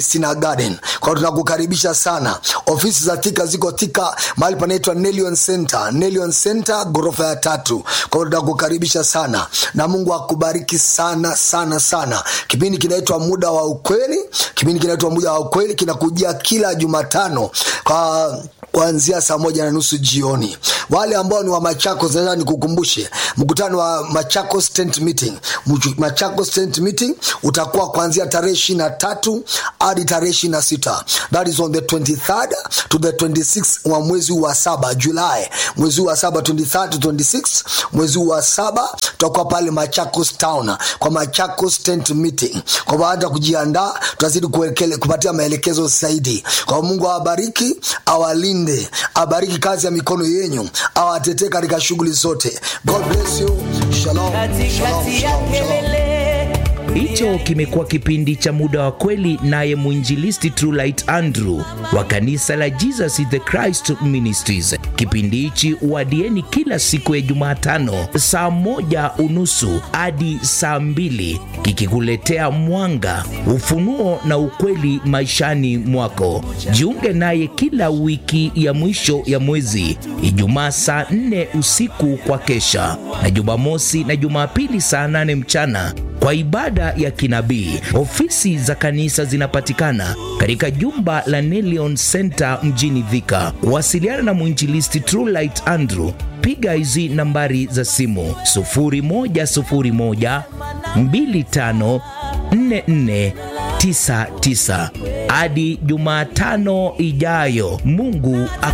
Sina Garden. Kwa hiyo tunakukaribisha sana. Ofisi za Thika ziko Thika, mahali panaitwa Nelion Center, Nelion Center ghorofa ya tatu. Kwa hiyo tunakukaribisha sana, na Mungu akubariki sana sana sana. Kipindi kinaitwa Muda wa Ukweli, kipindi kinaitwa Muda wa Ukweli kinakujia kila Jumatano kwa kuanzia saa moja na nusu jioni. Wale ambao ni wa Machakos, nataka nikukumbushe mkutano wa Machakos Tent Meeting. Mchu- Machakos Tent Meeting utakuwa kuanzia tarehe ishirini na tatu hadi tarehe ishirini na sita that is on the 23rd to the 26th wa mwezi wa saba Julai, mwezi wa saba 23rd to 26 mwezi wa saba tutakuwa pale Machakos Town kwa Machakos Tent Meeting. Kwa baada ya kujiandaa, tutazidi kuelekele- kupatia maelekezo zaidi. Kwa Mungu awabariki, awalinde, abariki kazi ya mikono yenyu, awatetee katika shughuli zote. God bless you. Shalom. Shalom. katikati ya Shalom. Shalom. kelele Hicho kimekuwa kipindi cha muda wa kweli, naye mwinjilisti Trulight Andrew wa kanisa la Jesus is the Christ Ministries. Kipindi hichi wadieni kila siku ya Jumatano saa moja unusu hadi saa mbili kikikuletea mwanga, ufunuo na ukweli maishani mwako. Jiunge naye kila wiki ya mwisho ya mwezi, Ijumaa saa nne usiku kwa kesha, na Jumamosi na Jumapili saa nane mchana kwa ibada ya kinabii. Ofisi za kanisa zinapatikana katika jumba la Nelion Center mjini Thika. Wasiliana na mwinjilisti Trulight Andrew, piga hizi nambari za simu 0101 25 44 99 hadi Jumatano ijayo. Mungu